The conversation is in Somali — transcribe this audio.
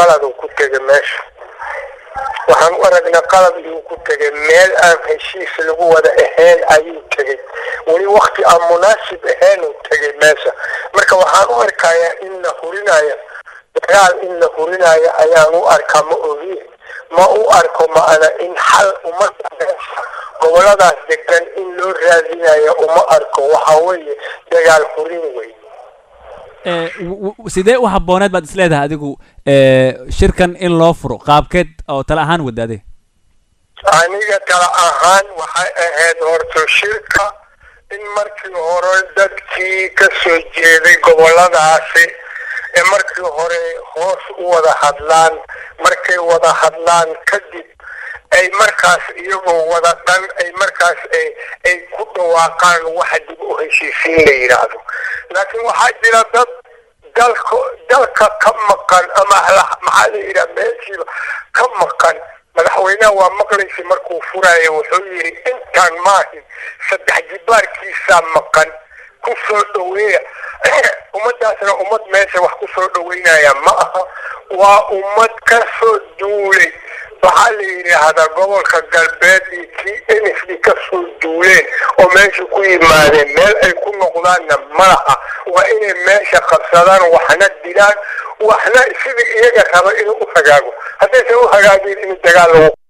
qalad uu ku tegay meesha waxaan u aragnaa qalad inuu ku tegay meel aan heshiis lagu wada ahayn ayuu tegay weli wakti aan munaasib ahayn uu tegay meesha marka waxaan u arkayaa in la hurinayo dagaal in la hurinayo ayaan u arkaa ma ogi ma u arko ma'ana in xal umada meesha goboladaas degan in loo raadinayo uma arko waxa weeye dagaal hurin wey sidee u habbooneed baad is leedahay adigu shirkan in loo furo qaabkeed oo tale ahaan wadaade aniga tala ahaan waxay ahayd horto shirka in markii hore dadkii ka soo jeeday goboladaasi ee markii hore hoos u wada hadlaan markay wada hadlaan kadib ay markaas iyagoo wada dhan ay markaas ay ku dhawaaqaan waxa dib u heshiisiin la yidhaahdo laakiin waxaa jira dad dalka dalka ka maqan ama maxaa la yidhaha meeshiiba ka maqan madaxweynaha waa maqlaysa markuu furaayo wuxuu yidhi intaan maahin saddex jibaarkiisaa maqan ku soo dhaweeya ummadaasna ummad meesha wax ku soo dhaweynaya ma aha waa ummad ka soo duulay waxaa la yidhaahdaa gobolka galbeed iyo kii n f d ka soo duuleen oo meesha ku yimaadeen meel ay ku noqdaanna ma laha waa inay meesha qabsadaan waxna dilaan waxna sidii iyaga raba inuu u hagaago haddaysan u hagaagin in dagaal lagu